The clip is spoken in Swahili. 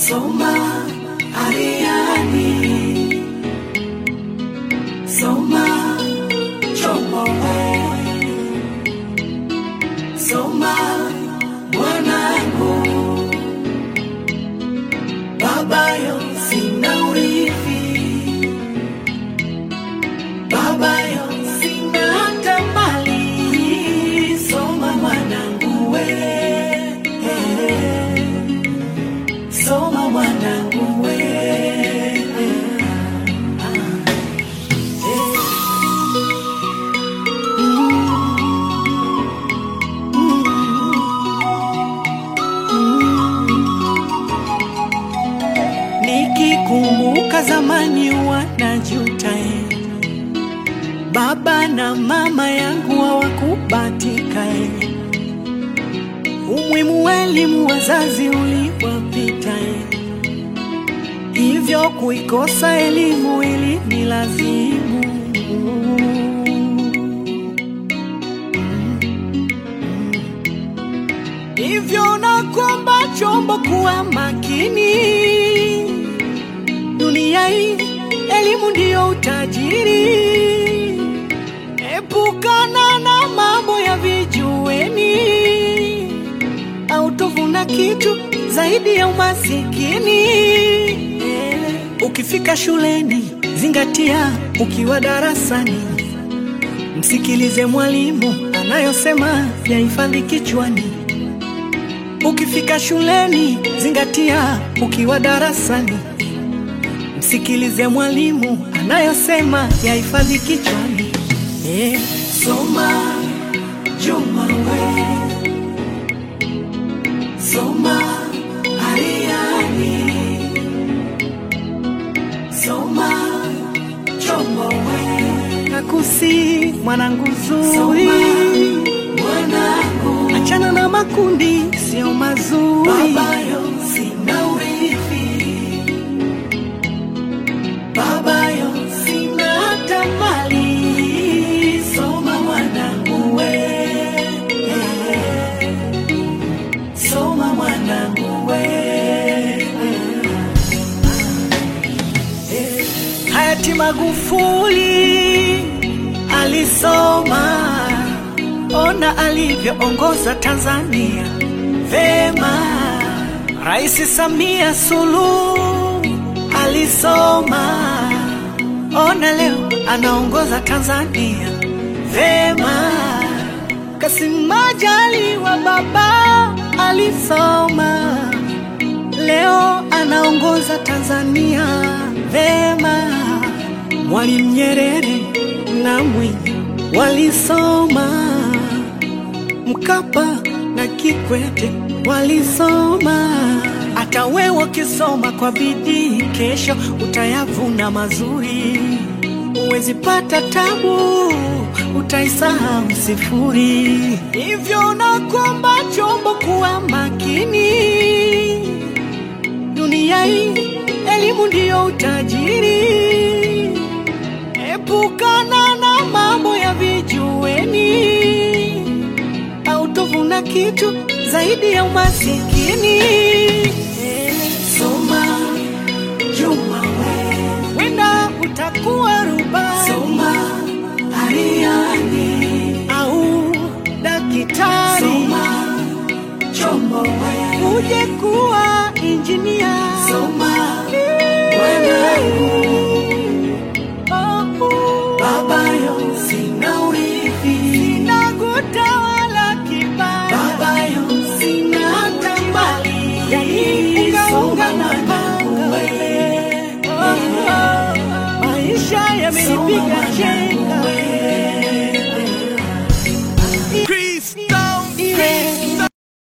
Soma Ariani, soma Chomowe, soma mwanangu, babayo sina urithi, babayo sina hata mali, soma mwanangu we soma mwanangu we Nikikumbuka zamani wanajuta eh. Baba na mama yangu hawakubatika eh. Umuhimu wa elimu wazazi uliwapita eh. Hivyo kuikosa elimu ili ni lazimu Hivyo nakuomba chombo kuwa makini dunia hii, elimu ndiyo utajiri. Epukana na mambo ya vijuweni, autovuna kitu zaidi ya umasikini. Ukifika shuleni, zingatia ukiwa darasani, msikilize mwalimu anayosema, yahifadhi kichwani. Ukifika shuleni, zingatia ukiwa darasani, msikilize mwalimu anayosema, yahifadhi kichwani. Eh, soma Juma we, soma Ariani, soma Chomo we, nakusi mwanangu zuri, mwanangu, achana na makundi sio mazuri, babayo sina urithi babayo sina hata mali, soma mwanangu we, soma mwanangu we. Hayati Magufuli alisoma, ona alivyoongoza Tanzania vema. Rais Samia Suluhu alisoma, ona leo anaongoza Tanzania vema. Kassim Majaliwa baba alisoma, leo anaongoza Tanzania vema. Mwalimu Nyerere na Mwinyi walisoma, Mkapa na Kikwete walisoma. Hata wewe ukisoma kwa bidii, kesho utayavuna mazuri. Huwezi pata tabu, utaisahau sifuri. Hivyo nakuomba chombo kuwa makini, dunia hii elimu ndiyo utajiri. Epukana na mambo ya vijuweni, autovuna kitu zaidi ya umasikini. Soma Juma we, wenda utakuwa rubani, soma Ariani au daktari, soma Chombo we, uje kuwa injinia, soma mwanangu babayo sina urithi, sina kutawala kibali, babayo sina hata mali, yani ungaunga na mwanangu we, maisha yamenipiga cheni